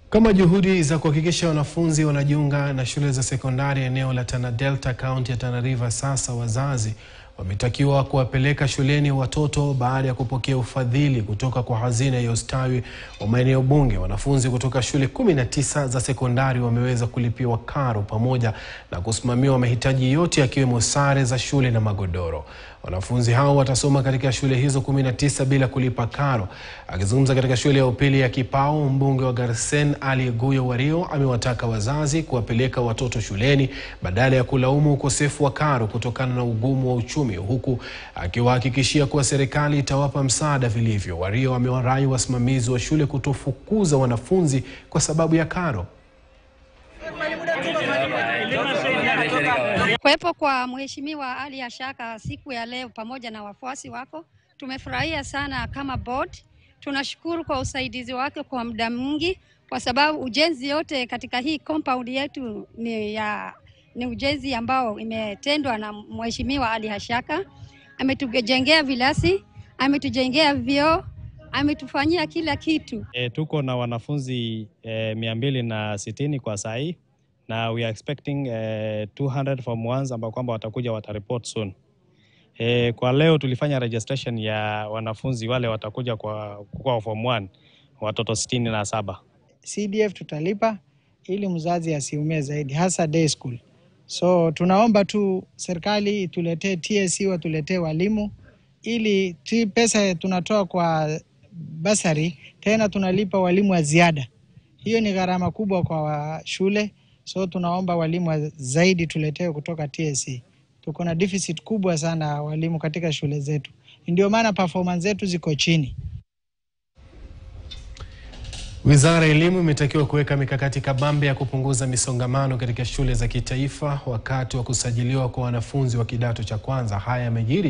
Kama juhudi za kuhakikisha wanafunzi wanajiunga na shule za sekondari eneo la Tana Delta kaunti ya Tana River, sasa wazazi wametakiwa kuwapeleka shuleni watoto baada ya kupokea ufadhili kutoka kwa hazina ya ustawi wa maeneo bunge. Wanafunzi kutoka shule 19 za sekondari wameweza kulipiwa karo pamoja na kusimamiwa mahitaji yote yakiwemo sare za shule na magodoro. Wanafunzi hao watasoma katika shule hizo 19 bila kulipa karo. Akizungumza katika shule ya upili ya Kipao, mbunge wa Garsen Ali Guyo Wario amewataka wazazi kuwapeleka watoto shuleni badala ya kulaumu ukosefu wa karo kutokana na ugumu wa uchumi, huku akiwahakikishia kuwa serikali itawapa msaada vilivyo. Wario amewarai wasimamizi wa shule kutofukuza wanafunzi kwa sababu ya karo. Kuwepo kwa Mheshimiwa Ali Ashaka siku ya leo pamoja na wafuasi wako, tumefurahia sana kama board. Tunashukuru kwa usaidizi wake kwa muda mwingi, kwa sababu ujenzi yote katika hii compound yetu ni ya ni ujenzi ambao imetendwa na Mheshimiwa Ali Ashaka. Ametujengea vilasi, ametujengea vyoo, ametufanyia kila kitu. E, tuko na wanafunzi e, mia mbili na sitini kwa saa hii na we are expecting eh, 200 form ones ambao kwamba watakuja watareport soon. Eh, kwa leo tulifanya registration ya wanafunzi wale watakuja kwa, kwa form 1 watoto sitini na saba. CDF tutalipa ili mzazi asiumie zaidi, hasa day school. So tunaomba tu serikali ituletee TSC, watuletee walimu ili ti pesa tunatoa kwa basari tena tunalipa walimu wa ziada. Hiyo ni gharama kubwa kwa shule, so tunaomba walimu wa zaidi tuletewe kutoka TSC. Tuko na deficit kubwa sana walimu katika shule zetu, ndio maana performance zetu ziko chini. Wizara ya Elimu imetakiwa kuweka mikakati kabambe ya kupunguza misongamano katika shule za kitaifa wakati wa kusajiliwa kwa wanafunzi wa kidato cha kwanza. Haya yamejiri